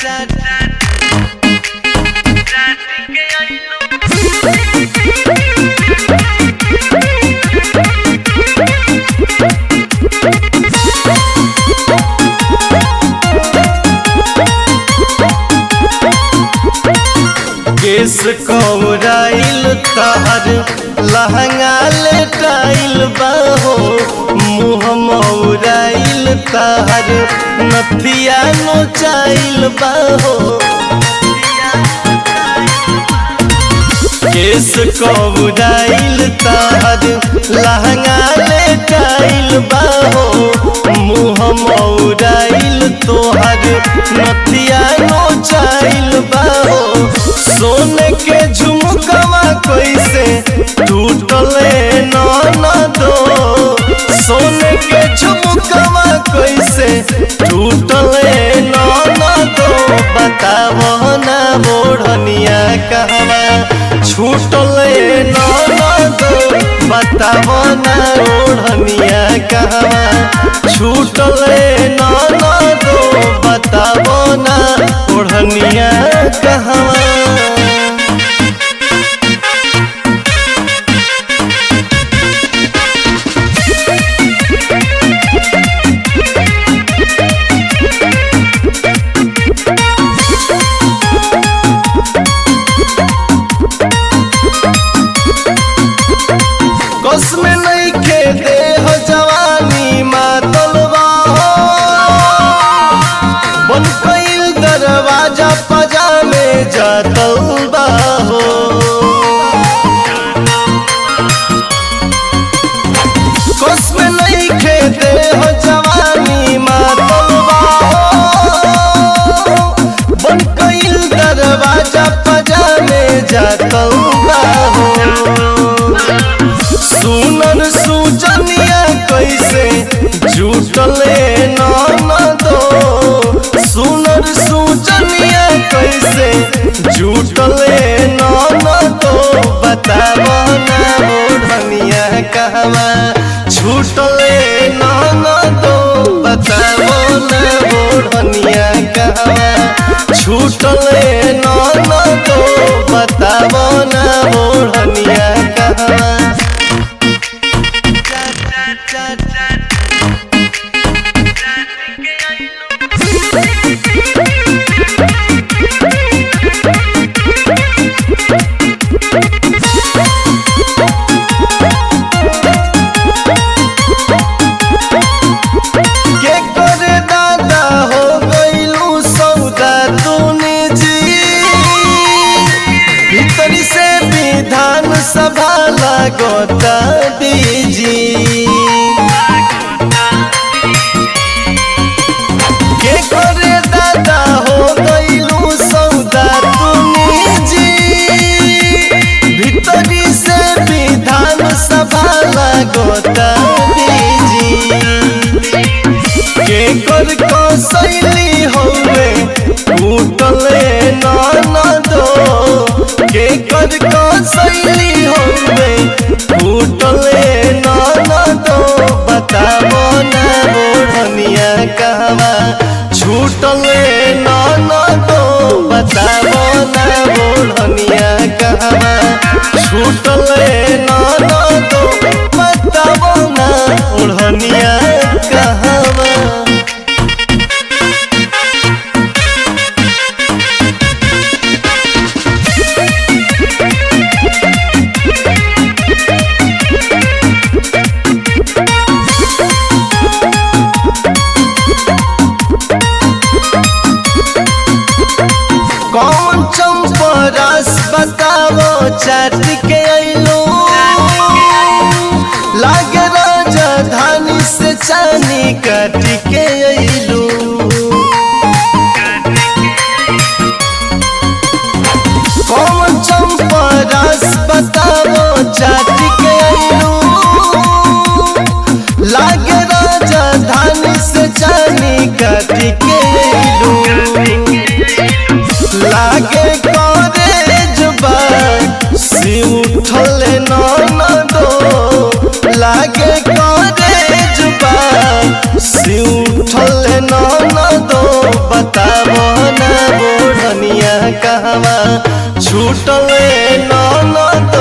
केस कौराइल तहर लहंगा लेटाइल बाहो मुँह मौराइल तहर नथिया नोचाइल बाहो केस कौराइल तहर लहंगा लेटाइल बाहो मुँह मौराइल तोहर नथिया नोचाइल बाहो सोने के झुमकवा कैसे टूटले न दो सोने के झुमकवा कैसे टूटले न दो बतावो ना बोढ़निया कहवा छूटले न दो बतावो ना ओढ़निया कहवा छूटले न दो बतावो ना ओढ़निया कहवा कस में नहीं खे दे हो जवानी मातलबा हो बन कईल दरवाजा पजामे जातलबा हो कस में नहीं खे दे हो जवानी मातलबा हो बन कईल दरवाजा पजामे जातलबा हो सुनन सुजनिया कैसे जुटले न दो सुनर सुजनिया कैसे जुटले न दो बताब ना ओढ़निया कहवा छूटले न दो बताब ना ओढ़निया कहवा छूटले न दो बताब ना ओढ़निया कहवा के करे दादा हो गईलू सौदा तूने जी भीतरी से विधान सभा लगता दीजी के करे दादा हो गईलू सौदा तूने जी भीतरी से विधान सभा लगता दीजी के कर कसैली हौवे टूटले न दो के कर कसैली हौवे टूटले बताबो ना बोढ़निया कहवा छूटल ननद